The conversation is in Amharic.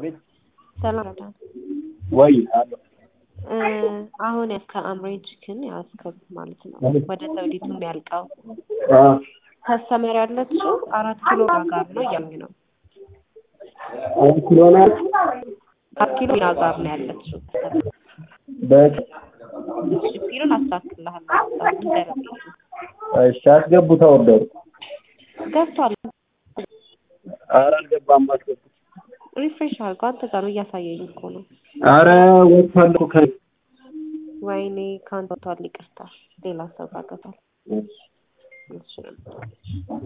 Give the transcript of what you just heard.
አቤት ሰላም ረዳት ወይ አሎ እ አሁን ያስከ አምሬጅ ግን ያስከብ ማለት ነው ወደ ዘውዲቱ የሚያልቀው አ ከስተመር ያለችው አራት ኪሎ ጋር ነው እያሉኝ ነው። አራት ኪሎ ናት አራት ኪሎ ጋር ነው ያለችው። በ- ፊሉን አስተካክልልሃለሁ። ንገረኝ። እሺ አስገቡት አወርደሩ ገብቷል። ኧረ አልገባም አስገቡት ሪፍሬሽ አድርገው አንተ ጋር ነው እያሳየኝ እኮ ነው። ኧረ ወጥቷል እኮ ከ ወይኔ ከአንተ ወጥቷል። ይቅርታ ሌላ ሰው ጋር ገብቷል። እሺ እሺ